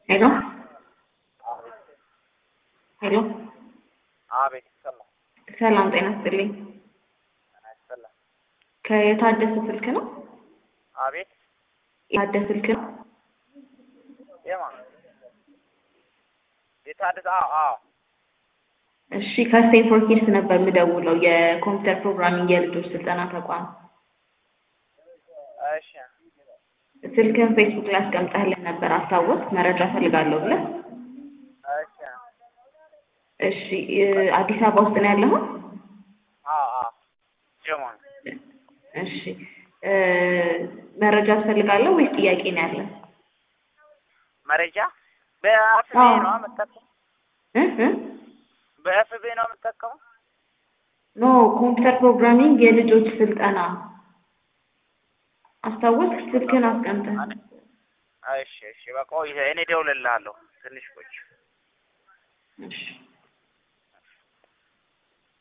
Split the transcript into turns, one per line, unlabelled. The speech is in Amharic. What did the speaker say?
ሄሎ ሄሎ
አቤት ይሰማል።
ሰላም ጤና ይስጥልኝ።
ጤና ይስጥልኝ።
ከየታደሰ ስልክ ነው?
አቤት
የታደሰ ስልክ ነው?
የማን የታደሰ? አዎ አዎ።
እሺ ከስቴንፎርድ ኪድስ ነበር የምደውለው የኮምፒውተር ፕሮግራሚንግ የልጆች ስልጠና ተቋም።
እሺ
ስልክን ፌስቡክ ላይ አስቀምጠህልን ነበር አስታወስ መረጃ ፈልጋለሁ ብለህ።
እሺ
እሺ እ- አዲስ አበባ ውስጥ ነው ያለኸው?
አዎ አዎ። ጀማን
እሺ እ፣ መረጃ ትፈልጋለህ ወይስ ጥያቄ ነው ያለ?
መረጃ በኤፍቢ
አዎ።
ነው የምጠቀመው?
እ እ?
በኤፍቢ ነው የምጠቀመው?
ኖ ኮምፒውተር ፕሮግራሚንግ የልጆች ስልጠና አስታወስክ? ስልክን አስቀምጠህ
እሺ እሺ። በቃ ቆይ እኔ እደውልልሃለሁ ትንሽ ቆይ።
እሺ